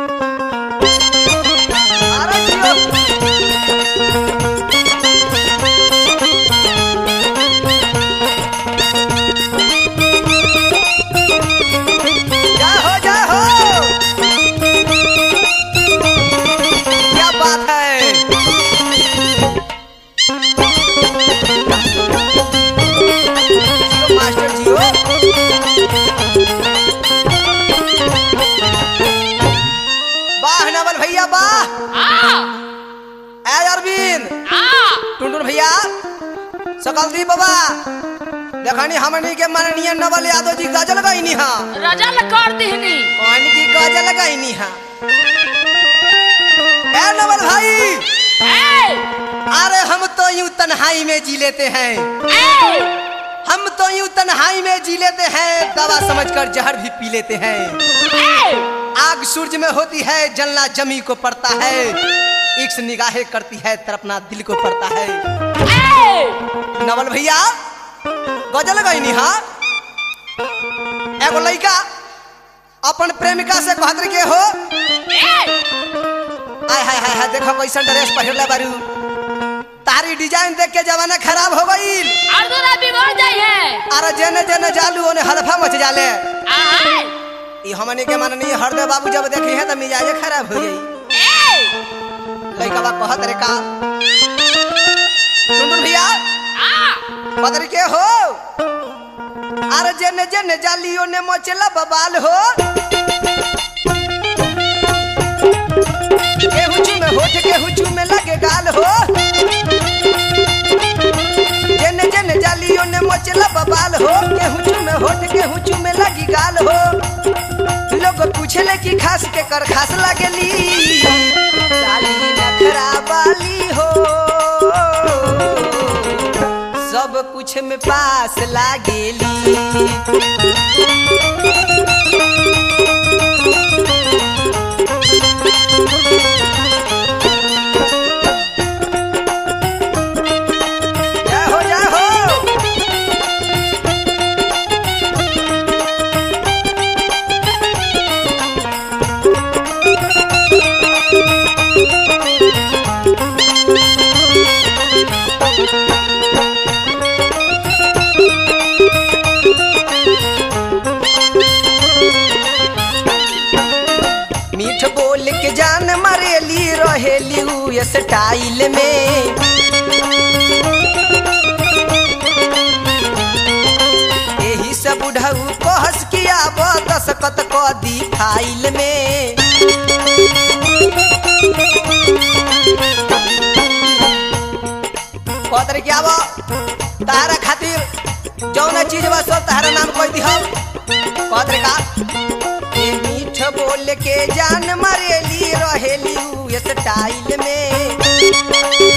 अरे जियो। जय हो जय हो क्या बात है जियो मास्टर जियो वाह नवल भैया वाह आ ए अरविंद आ टुनटुन भैया सकलदीप बाबा देखनी हमनी के माननीय नवल यादव जी गजल गईनी हा रजल कर दिहनी कहानी की गजल गईनी हा ए नवल भाई ए अरे हम तो यूं तन्हाई में जी लेते हैं ए हम तो यूं तन्हाई में जी लेते हैं दवा समझकर जहर भी पी लेते हैं ए आग सूरज में होती है जलना जमी को पड़ता है इक्स निगाहें करती है तरपना दिल को पड़ता है ए नवल भैया गजल गईनी हा एगो लड़का अपन प्रेमिका से कहत के हो ए आय हाय हाय हाय देखो कैसन ड्रेस पहिरले बारू तारी डिजाइन देख के जमाना खराब हो गईल अर्जुना बिगड़ जाई है अरे जेने जेने जालू ओने हलफा मच जाले आ ई हमनी के माननीय हरदे बाबू जब देखी है त मिजाजे खराब हो जाई ए लड़का बा कहत रे का सुन भैया आ पदर के हो अरे जेने जेने जाली ओने मचला बबाल हो केहू चू में होठ केहू चू में लगे गाल हो जेने जेने जाली ओने मचला बबाल हो केहू चू में होठ केहू चू में लगी गाल हो लोग पूछले कि खास के कर खास लागेली साली नखरा वाली हो सब कुछ में पास लागेली जय हो जय हो मीठ बोल के जान मरेली रहेली उ स्टाइल में एही से बुढ़ऊ कहस किया दसकत क दी फाइल में कहतर क्या बा तारा खातिर जौना चीज बा सब तारा नाम कह दी हम कहतर का ए मीठ बोल के जान मरेली रहेली उ स्टाइल में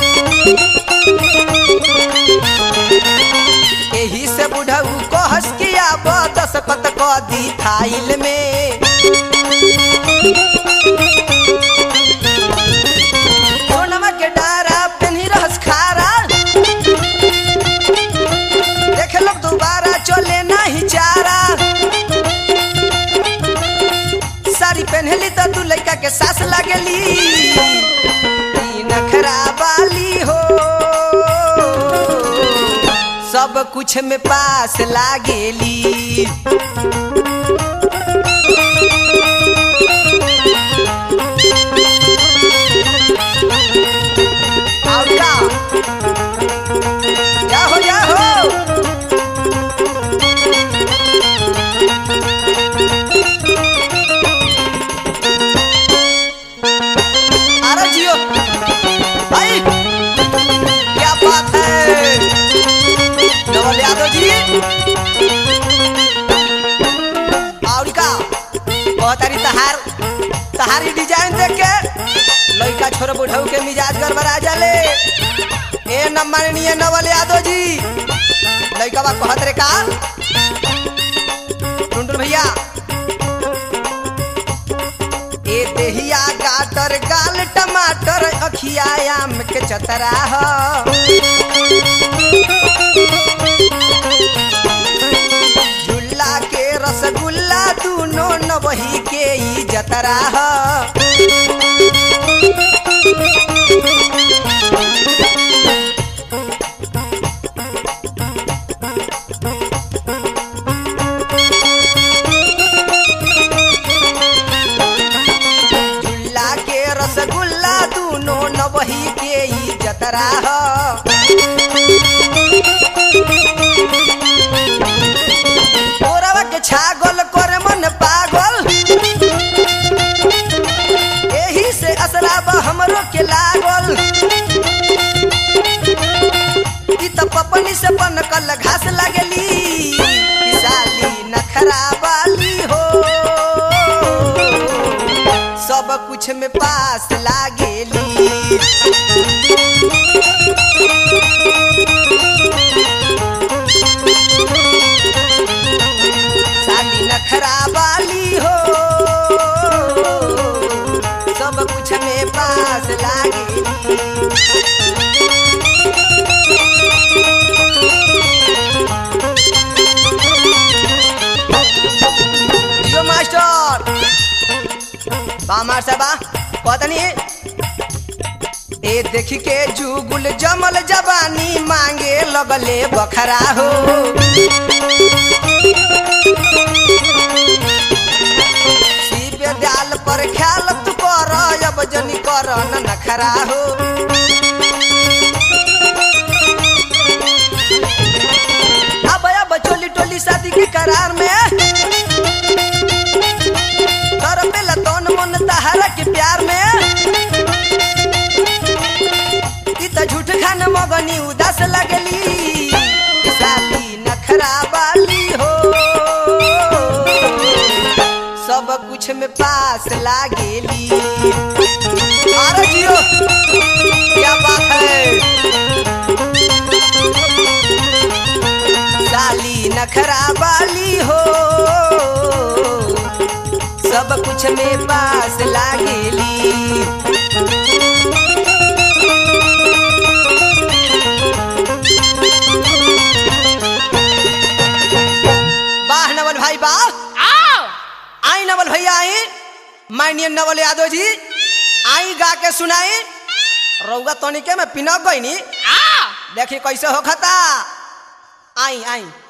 एही से बुढ़ऊ कहस किया दस कत क दी थाइल में सोनमा के डारा पेन्ही रहस खारा देख लोग दोबारा चले नहीं चारा साड़ी पहनली तो तू लड़का के सास लगली ई नखरा वाली हो सब कुछ में पास लागेली और का जा हो जा हो अरे जियो भाई क्या बात है नवल यादव जी और का कहतारी तहार तहारी डिजाइन देख के लड़का छोड़ बुढ़ऊ के मिजाज गड़बड़ा जाले ए न माननीय नवल यादव जी लड़का बा कहत रे का टुंडुन भैया ए देहिया गाटर गाल टमाटर अखिया आम के चतरा ह झुल्ला के रसगुल्ला दूनो नवही के ई जतरा ह नखरा हो ओरवा के छागल करे मन पागल एही से असराबा हमरो के लागल ई त पपनी से बनकल घास लागली ई साली नखरा वाली हो सब कुछ में पास लागेली साली नखरा वाली हो सब कुछ में पास लागेली जो मास्टर बा मास्टर बा पतनी ए देख के जुगुल जमल जवानी मांगे लगले बखरा हो शिव दयाल पर ख्याल तू कर अब जनी कर न नखरा हो अब अब चोली टोली शादी के करार में कर पेला तन मन तहारा के प्यार में ई त झूठ खान मगनी उदास लगली ई साली नखरा वाली हो सब कुछ में पास लागेली अरे जियो क्या बात है साली नखरा वाली हो सब कुछ में पास लागेली वाह नवल भाई वाह आओ आई नवल भैया आई माननीय नवल यादव जी आई गा के सुनाई रउगा तनिके में पिनक गई नी आओ देखी कैसे हो खता आई आई